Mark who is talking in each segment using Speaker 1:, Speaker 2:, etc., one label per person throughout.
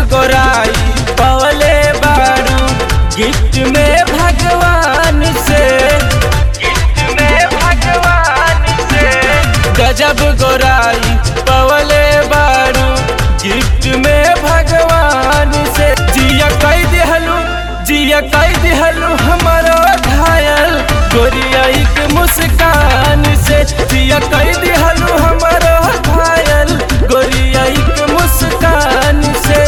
Speaker 1: गोराई पवले बारू गिफ्ट में भगवान से गिफ्ट में भगवान से गजब गोराई पवले बारू गिफ्ट में भगवान से जिया कई दिहलू जिया कई दिहलू हमारो घायल गोरिया एक मुस्कान से जिया कई दिहलू हमारो घायल गोरिया एक मुस्कान से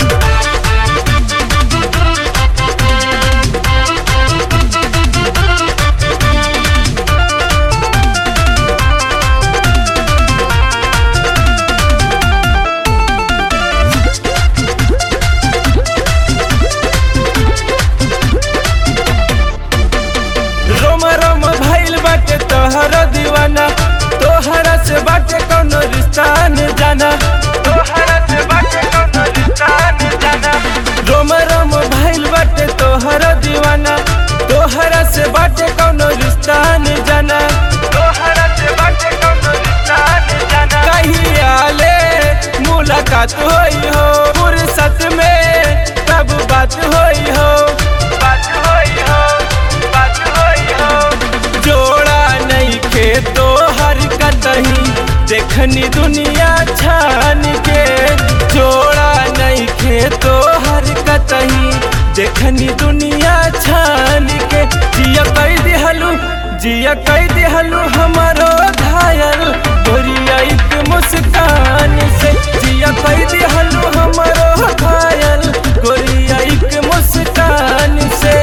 Speaker 1: रोम रोम भइल बाटे तोहर दीवाना तोहरा से बाटे कौनो रिश्ता न जाना तोहरा से बाटे कौनो रिश्ता न जाना रोम रोम भइल बाटे तोहर दीवाना तोहरा से बाटे कौनो रिश्ता न जाना तोहरा से बाटे कौनो रिश्ता न जाना कहिया ले मुलाकात होई हो फुर्सत में कब बात होई हो बात होई हो बात होई हो जोड़ा नहीं खे तो हर कतही देखनी दुनिया छान के जोड़ा नहीं खे तो हर कतही देखनी दुनिया छान के जिया कई दिहलू जिया कई दिहलू हमारो घायल गोरिया एक मुस्कान से जिया कई दिहलू हमारो घायल गोरिया एक मुस्कान से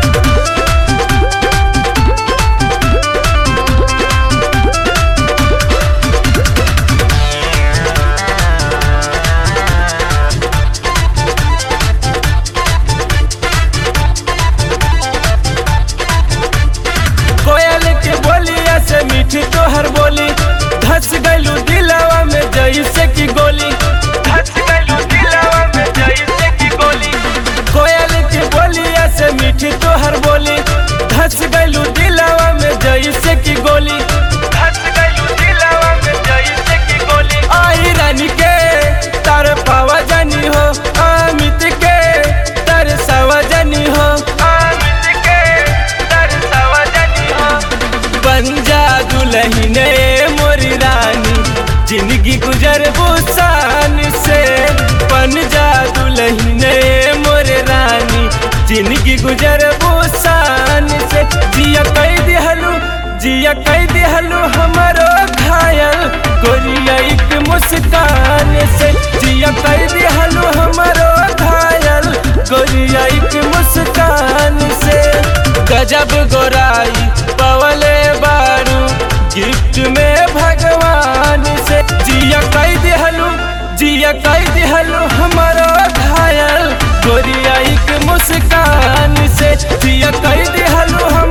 Speaker 1: कोयल के बोलिया से मीठी तोहर बोली धस गलू दिलावा में जैसे की गोली धस गलू दिलावा में जैसे की गोली कोयल के बोलिया से मीठी तोहर बोली धस गलू दिलावा में जैसे की गोली धस गलू दिलावा में जैसे की गोली आई रानी के तार पावा जानी हो अमित के तार सवा जानी हो अमित के तार सवा जानी हो बंजा दुलहिने मोरी रानी जिंदगी गुजर बुसान से पंजा दुलहिने मोरे रानी जिंदगी गुजर बुसान से जिया कई दिहलू जिया कई दिहलू हमारो घायल गोरिया एक मुस्कान से जिया कई दिहलू हमारो घायल गोरिया एक मुस्कान से गजब गोराई पवले बारू गिफ्ट में भगवान से जिया कई दिहलू जिया कई दिहलू हमारो घायल गोरिया एक मुस्कान से जिया कई दिहलू हम